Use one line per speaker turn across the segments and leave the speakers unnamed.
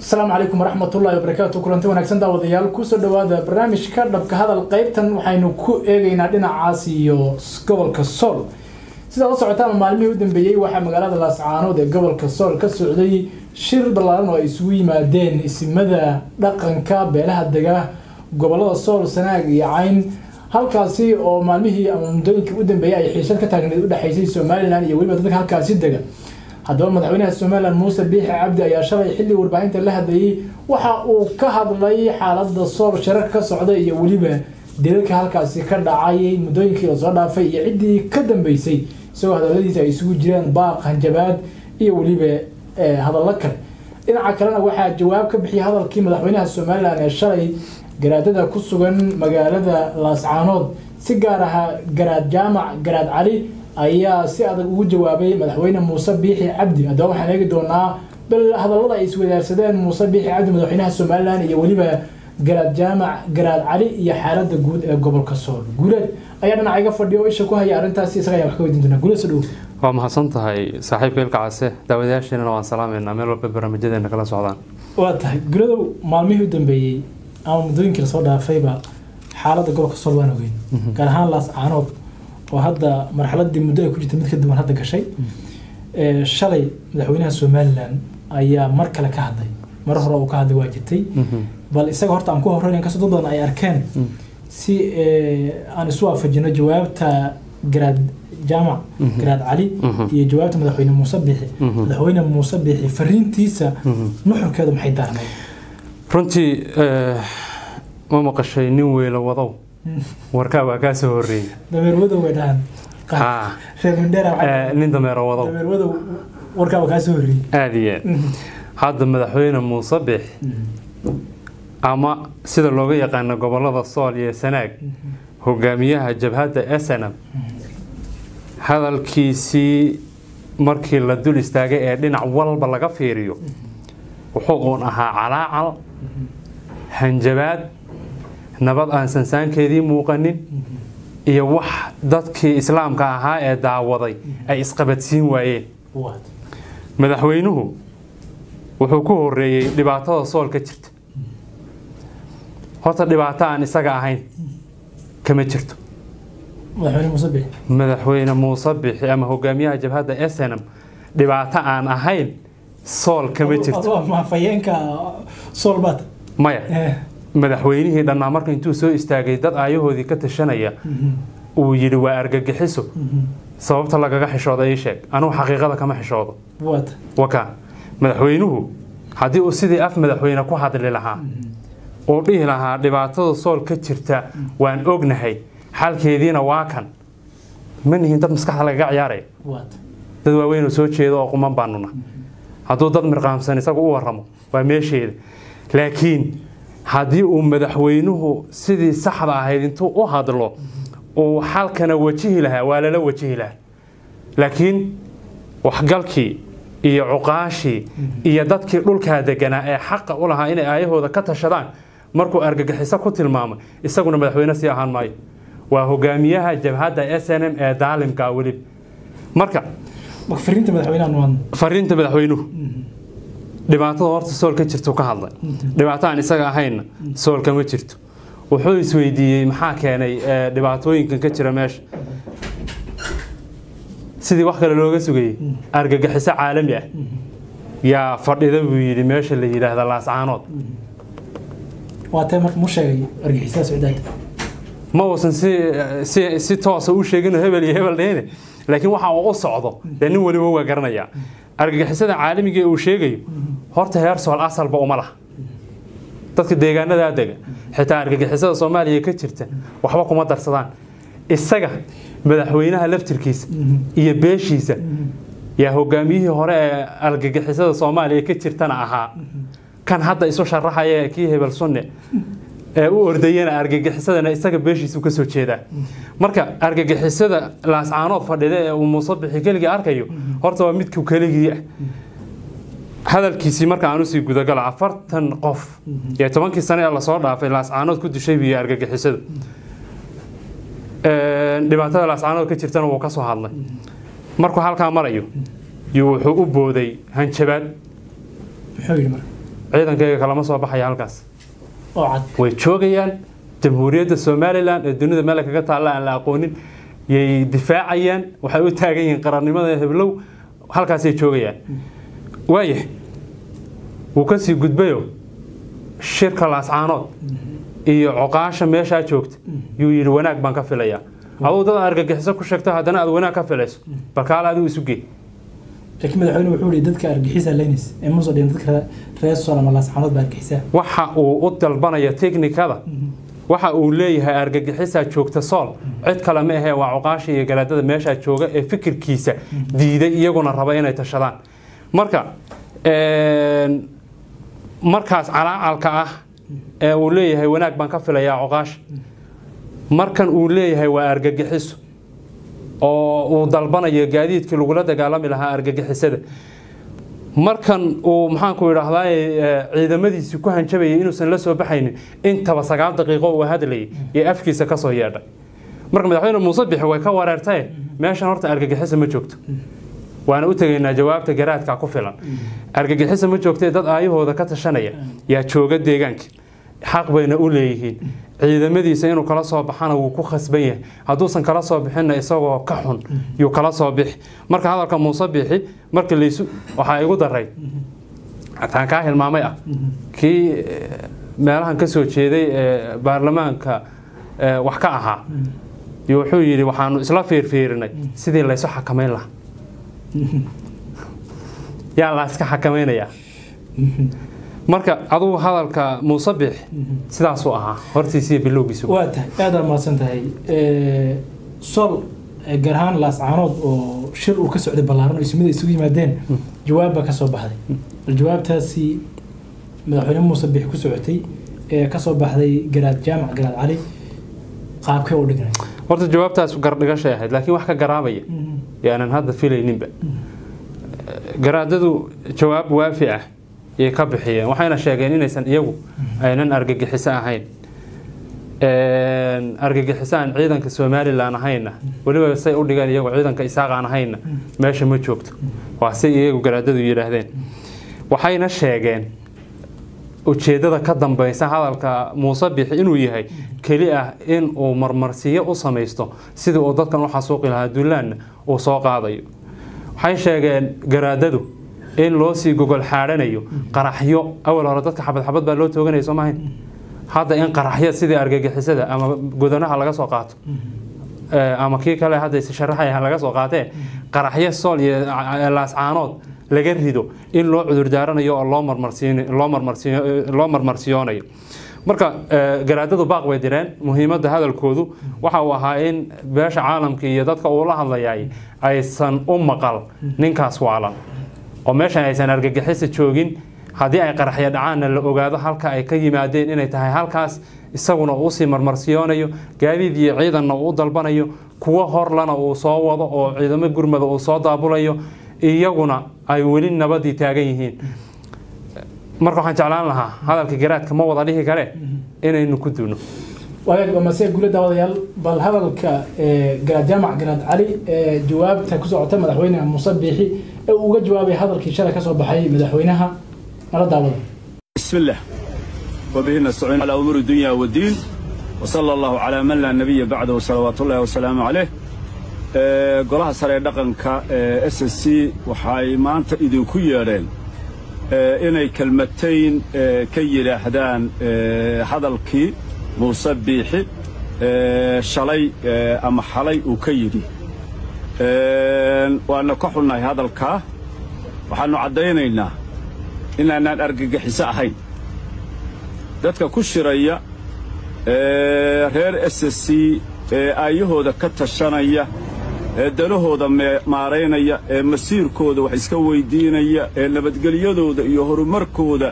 asalaamu calaykum waraxmatullahi wabarakaatu kulanti wanaagsan daawadayaal kusoo dhawaada barnaamijka dhabka hadal qaybtan waxaynu ku eegaynaa dhinacaas iyo gobolka sool sidaad la socotaan maalmihii u dambeeyey waxaa magaalada laascaanood ee gobolka sool ka socday shir ballaaran oo ay isugu yimaadeen isimada dhaqanka beelaha dega gobolada sool sanaag iyo cayn halkaasi oo maalmihii ama muddooyinkii u dambeeyey ay xiisad ka taagneed u dhexaysay somalilan iyo weliba dadka halkaasi dega haddaba madaxweynaha somalilan muuse biixi cabdi ayaa shalay xilli warbaahinta la hadlayey waxa uu ka hadlay xaalada sool shirarka ka socda iyo weliba dilalka halkaasi ka dhacay muddooyinkii lasoo dhaafay iyo ciddii ka dambeysay isagoo hadaladiisa ay isugu jireen baaq hanjabaad iyo weliba hadallo kale dhinaca kalena waxaa jawaab ka bixiyay hadalkii madaxweynaha somalilan ee shalay garaadada ku sugan magaalada laascaanood si gaar aha garaad jaamac garaad cali ayaa si adag ugu jawaabay madaxweyne muuse biixi cabdi haddaba waxaan eegi doonaa bal hadallada ay iswadaarsadeen muuse biixi cabdi madaxweynaha somalilan iyo weliba garaad jaamac garaad cali iyo xaalada guud ee gobolka sool guuleed ayaa dhinaca iga fadhiya oo isha ku haya arrintaasi isaga ayaan wax ka weydiin doonaa guuleed soo dhow
waa mahadsan tahay saaxiibka ilka case daawadayaasheenana waan salaameynaa meel walba barnaamijyadeena kala socdaan
waa tahay guuleedow maalmihii u dambeeyey ama muddooyinkii lasoo dhaafayba xaaladda gobolka sool waan ogeyn gaar ahaan laascaanood oo hadda marxaladii muddo ay ku jirta mid ka duwan hadda gashay shalay madaxweynaha somalilan ayaa mar kale ka hadlay mar hore uu ka hadlay waa jirtay bal isaga horta aan ku horreyn inkastoo dad badan ay arkeen si aan isu waafajino jawaabta garaad jaamac garaad cali iyo jawaabta madaxweyne muuse biixi madaxweyne muuse biixi fariintiisa nuxurkeedu maxay daarnayd
runtii ma maqashay nin weyla wadow warkaa waa kaa soo horreeyey
dameer wadow way dhahaan reer mindheera
nin dameero wadow
dameer wadow warkaa waa kaa soo horreeyey
aada iyo aad hadda madaxweyne muuse biix ama sida looga yaqaano gobolada sool iyo sanaag hogaamiyaha jabhadda snm hadalkiisii markii la dul istaagay ee dhinac walba laga fiiriyo wuxuu uun ahaa calaacal hanjabaad nabad aan sansaankeedii muuqanin iyo wax dadkii islaamka ahaa ee daawaday ay isqabadsiin waayeen madaxweynuhu wuxuu ku horeeyey dhibaatada sool ka jirta horta dhibaato aan isaga ahayn kama jirto madaxweyne muuse bixi ama hogaamiyaha jabhadda snm dhibaato aan ahayn sool kama jirto maya madaxweynihii dhannaa marka intuu soo istaagay dad aayahoodii ka tashanaya uu yidhi waa argagixiso sababta lagaga xishooda ii sheeg anugu xaqiiqada kama xishoodo waka madaxweynuhu haddii uu sidii af madaxweyne ku hadli lahaa oo dhihi lahaa dhibaatada sool ka jirta waan ognahay xalkeediina waa kan ma nihin dad maskaxda lagaga ciyaaraya dad waaweynoo soo jeeda oo quman baanuna hadduu dad mirqaamsan isagu u waramo waa meesheeda laakiin haddii uu madaxweynuhu sidii saxda ahayd intuu u hadlo uu xalkana wajihi lahaa waa lala wajihi lahaa laakiin waxgalkii iyo cuqaashii iyo dadkii dhulkaa deganaa ee xaqa u lahaa inay aayahooda ka tashadaan markuu argagixiso ku tilmaamay isaguna madaxweyne sii ahaan maayo waa hogaamiyaha jabhadda s n m ee daalimka welib marka fariinta madaxweynuhu dhibaatada horta sool ka jirto ka hadlay dhibaato aan isaga ahaynna sool kama jirto wuxuu isweydiiyey maxaa keenay dhibaatooyinkan ka jira meesha sidii wax kale looga sugayey argagixiso caalami ah yaa fadhida buu yidhi meesha la yidhaahda laascaanood ma uusan si toosa u sheegin hebel iyo hebel dhehne laakiin waxa uu u socdo dee nin weliba waa garanayaa argagixisada caalamiga ee uu sheegayo horta heer sool asalba uma laha dadka deegaanadaa dega xitaa argagixisada soomaaliya ka jirta waxba kuma darsadaan isaga madaxweynaha laftirkiisa iyo beeshiisa yaa hogaamiyihii hore ee argagixisada soomaaliya ka jirtana ahaa kan hadda isu sharaxaya kii hebel sunne ee u ordayana argagixisadana isaga beeshiisu ka soo jeedaa marka argagixisada laascaanood fadhida ee uu muuse bixi keligii arkayo horta waa midku keligii ah hadalkiisii marka aan usii gudagalo afartan qof iyo tobankii sane ee lasoo dhaafay laascaanood ku dishay biyo argagixisadu dhibaatada laascaanood ka jirtana wuu ka soo hadlay markuu halkaa marayo iyo wuxuu u booday hanjabaad
muxuu yidhi marka
ciidankayga kalama soo baxaya halkaas
oo cad
way joogayaan jamhuuriyadda somalilan ee dunida meel kaga taalla aan la aqoonin yay difaacayaan waxay u taagan yihiin qarannimada heblow halkaasay joogayaan waaya wuu ka sii gudbayo shirka laascaanood iyo coqaasha meeshaa joogta yuu yidhi wanaag baan ka filayaa aduu dad argagixiso ku sheegto haddana aad wanaag ka filayso balkaale adigu isu gee
laakiin madaxweyne wuxuu yihi dadka argixisa leynis ee muuse dhihin dadka reer sool ama laascaanood baa argixisa
waxa uu u dalbanaya teknikada waxa uu leeyahay argagixisaa joogta sool cid kale ma ahee waa cuqaasha iyo galaadada meeshaa jooga ee fikirkiisa diiday iyaguna raba inay tashadaan marka markaas calaacalka ah ee uu leeyahay wanaag baan ka filayaa cuqaasha markan uu leeyahay waa argagixiso oo uu dalbanayo gaadiidkii lagula dagaalami lahaa argagixisada markan uu maxaanku idhaahdaa ciidamadiisii ku hanjabayay inuusan la soo baxaynin intaba sagaal daqiiqo uu hadlayay ee afkiisa kasoo yeedhay marka madaxweyne muuse bixi way ka wareertae meeshan horta argagixisa ma joogto waana u tegaynaa jawaabta garaadka ku filan argagixisa ma joogtee dad aayahooda ka tashanaya yaa jooga deegaanka xaq bayna u leeyihiin ciidamadiisa inuu kala soo baxana wuu ku khasban yahay hadduusan kala soo bixinna isagoo ka xun yuu kala soo bixi marka hadalka muuse bixi marka laysu waxaa igu daray taan kaa hilmaamay ah kii meelahan ka soo jeeday ee baarlamaanka wax ka ahaa iyo wuxuu yidhi waxaanu isla fiirfiirinay sidii laysu xakamayn lahaa yaa la iska xakamaynayaa marka adugu hadalka muuse bix sidaasuu ahaa hortiisiiyo bilowgiisu
waa tahay aada mahadsan tahay sol gaar ahaan laascaanood oo shir uu ka socday ballaaran oo ismida isugu yimaadeen jawaab baa ka soo baxday bal jawaabtaasi madaxweyne muuse bix ku socotay ee ka soo baxday garaad jaamac garaad cali qaabkee u dhignay
horta jawaabtaas gardhigashay ahayd laakiin wax ka garaabaya yaanan hadda filayninba garaadadu jawaab waafi ah yay ka bixiyeen waxayna sheegeen inaysan iyagu aynan argagixiso ahayn argagixiso aan ciidanka somalilan ahayna weliba say u dhigeen iyagu ciidanka isaaq aan ahayna meesha ma joogto waa say iyagu garaadadu yidhaahdeen waxayna sheegeen ujeeddada ka dambaysa hadalka muuse bixi inuu yahay keli ah in uu marmarsiyo u samaysto sidii uu dadkan u xasuuqi lahaa duulaanna uu soo qaadayo waxay sheegeen garaadadu in loo sii gogol xaadhanayo qaraxyo awal hore dadka xabad xabad baa loo tooganaya soo maahayn hadda in qaraxyo sidii argagixisada ama godanaha laga soo qaato ama kii kale hadda sharaxaya laga soo qaatee qaraxyo sool iyo laascaanood laga rido in loo cudurdaaranayo oo loo marmarsiyoonayo marka garaadadu baaq bay direen muhiimadda hadalkoodu waxa uu ahaa in beesha caalamka iyo dadka uu la hadlayay aysan u maqal ninkaas waalan oo meeshan aysan argagixisa joogin haddii ay qaraxyo dhacaanna la ogaado halka ay ka yimaadeen inay tahay halkaas isaguna uu usii marmarsiyoonayo gaadiid iyo ciidanna uu u dalbanayo kuwo horlana uu soo wado oo ciidamo gurmada uu soo daabulayo iyaguna ay weli nabadii taagan yihiin marka waxaan jeclaan lahaa hadalka garaadka ma wada dhihi kare inaynu ku duuno
waagaag waa masee gule daawadayaal bal hadalka garaad jaamac garaad cali ee jawaabta ku socota madaxweyne muuse biixi ee uu uga jawaabay hadalkii shalay ka soo baxay madaxweynaha nala daawada
بسم الله وبه نستعين على أمور الدنيا والدين وصلى الله على من لا نبي بعده صلوات الله وسلامه عليه ee golaha sare dhaqanka ee SSC waxay maanta idinku yeedheen ee inay kelmatayn ee ka yiraahdaan ee hadalkii Muuse Biixi ee shalay ee ama xalay uu ka yidhi ee waana ka xunnahay hadalkaa waxaanu caddaynaynaa inaanaan argagixiso ahayn dadka ku shiraya ee reer SSC ee aayahooda ka tashanaya ee danahooda maaraynaya ee masiirkooda wax iska weydiinaya ee nabadgelyadooda iyo horumarkooda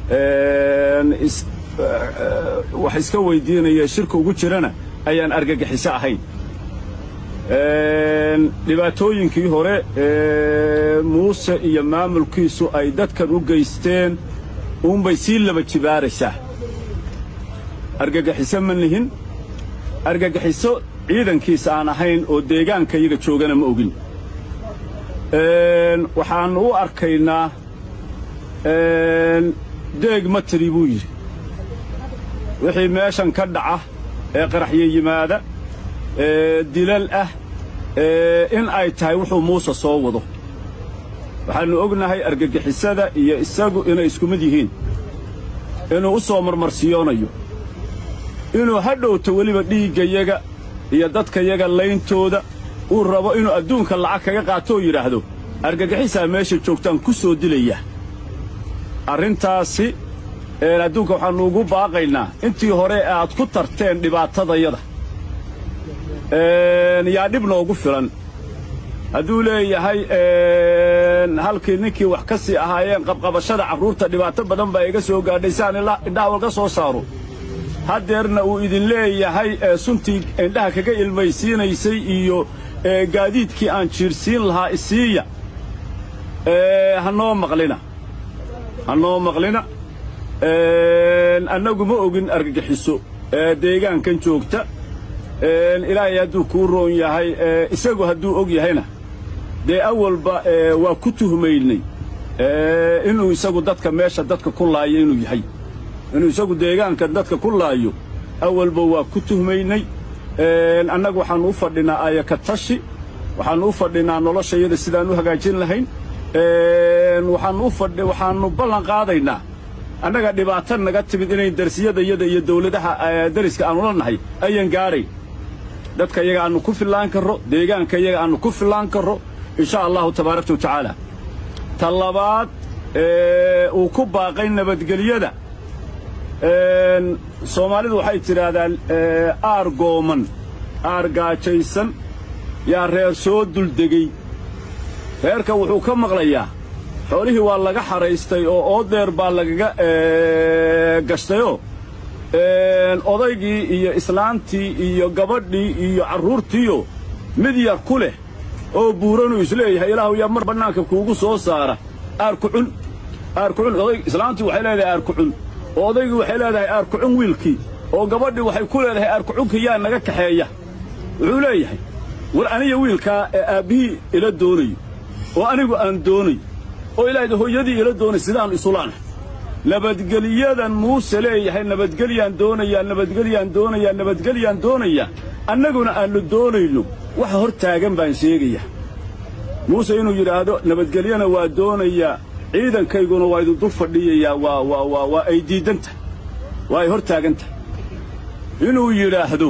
wax iska weydiinaya shirka ugu jirana ayaan argagixiso ahayn dhibaatooyinkii hore ee muuse iyo maamulkiisu ay dadkan u geysteen uunbay sii laba jibaaraysaa argagixiso ma nihin argagixiso ciidankiisa aan ahayn oo deegaanka iyaga joogana ma ogin waxaan u arkaynaa deeg ma tiri buu yidhi wixii meeshan ka dhaca ee qaraxyo yimaada ee dilal ah ee in ay tahay wuxuu muuse soo wado waxaannu ognahay argagixisada iyo isagu inay isku mid yihiin inuu u soo marmarsiyoonayo inuu ha dhowto weliba dhiiggayaga iyo dadkayaga layntooda uu rabo inuu adduunka lacag kaga qaatoo yidhaahdo argagixisaa meesha joogtaan ku soo dilaya arrintaasi adduunka waxaannu ugu baaqaynaa intii hore aad ku tarteen dhibaatadayada yaa dhib noogu filan hadduu leeyahay halkii ninkii wax ka sii ahaayeen qabqabashada carruurta dhibaato badan baa iga soo gaadhay saan indhaha walka soo saaro haddeerna uu idin leeyahay suntii indhaha kaga ilmaysiinaysay iyo gaadiidkii aan jiirsiin lahaa isiiya ha noo maqlina ha noo maqlina annagu ma ogin argagixiso deegaankan joogta ilaahay hadduu kuu roon yahay isagu hadduu og yahayna dee awalba waa ku tuhmaynay inuu isagu dadka meesha dadka ku laayo inuu yahay inuu isagu deegaanka dadka ku laayo awalba waa ku tuhmaynay annagu waxaannu u fadhinaa ayaka tashi waxaannu u fadhinaa noloshayada sidaan u hagaajin lahayn waxaannu ballan qaadaynaa annaga dhibaato naga timid inayn darsiyadayada iyo dawladaha dariska aannu la nahay ayaan gaadhayn dadka yaga aannu ku fillaan karro deegaanka yaga aannu ku fillaan karro insha allahu tabaaraka wa tacaala ta labaad uu ku baaqay nabadgelyada soomaalidu waxay tidhaahdaan aar gooman aar gaajaysan yaa reer soo duldegey reerka wuxuu ka maqlayaa xoolihii waa laga xaraystay oo oodeer baa lagaga gashtayoo odaygii iyo islaantii iyo gabadhii iyo carruurtiiyo mid yar ku leh oo buuranuu isleeyahay ilaahu yaa mar bannaanka kuugu soo saara aarkucun aarkucun islaantii waxay leedahay aarkucun oo odaygii waxay leedahay aarkucun wiilkii oo gabadhii waxay ku leedahay aarkucunka yaa naga kaxeeya wuxuu leeyahay war aniga wiilkaa ee aabbihii ila doonayo oo anigu aan doonayo oo ilaahda hooyadii ila doonay sidaannu isulaanahay nabadgeliyadan muuse leeyahay nabadgelyaan doonayaa nabadgelyaan doonayaa nabadgelyaan doonayaa annaguna aannu doonayno waxa hor taagan baan sheegayaa muuse inuu yidhaahdo nabadgelyana waa doonayaa ciidankayguna waa idin dul fadhiyayaa waa waa waa waa ay diiddan tahay waa ay hor taagan tahay inuu yidhaahdo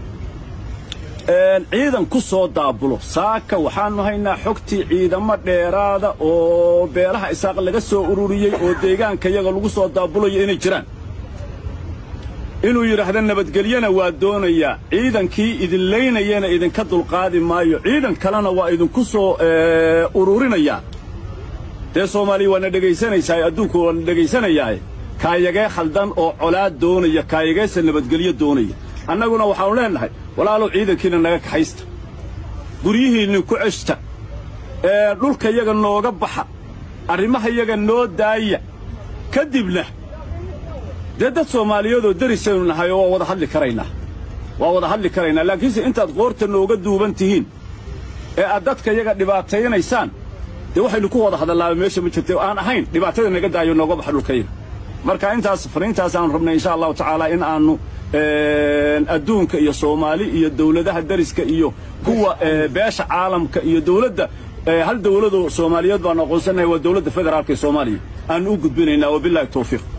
ciidan ku soo daabulo saaka waxaannu haynaa xogtii ciidamo dheeraada oo beelaha isaaq laga soo ururiyey oo deegaankayaga lagu soo daabulayo inay jiraan inuu yidhaahdo nabadgelyana waa doonayaa ciidankii idin laynayana idinka dulqaadi maayo ciidan kalena waa idinku soo ururinayaa dee soomaaliya waana dhegaysanaysaa adduunku waana dhegaysanayaae kaayagee khaldan oo colaad doonaya kaayageesa nabadgelyo doonaya annaguna waxaannu leennahay walaalow ciidankiina naga kaxaysta guryihiinni ku ceshta ee dhulkayaga nooga baxa arrimahayaga noo daaya ka dibna dee dad soomaaliyeedoo derisaynu nahay oo waa wada hadli karaynaa waa wada hadli karaynaa laakiinse intaad qoorta nooga duuban tihiin ee aad dadkayaga dhibaataynaysaan dee waxaynu ku wada hadallaaba meesha ma jirta aan ahayn dhibaatada naga daayo nooga baxa dhulkayaga marka intaas fariintaasaannu rabnay insha allahu tacaala in aannu adduunka iyo soomaali iyo dawladaha dariska iyo kuwa beesha caalamka iyo dawladda hal dawladoo soomaaliyeed baanu aqoonsanahay waa dawladda federaalka ee soomaaliya aannu u gudbinaynaa wabillahi tawfiiq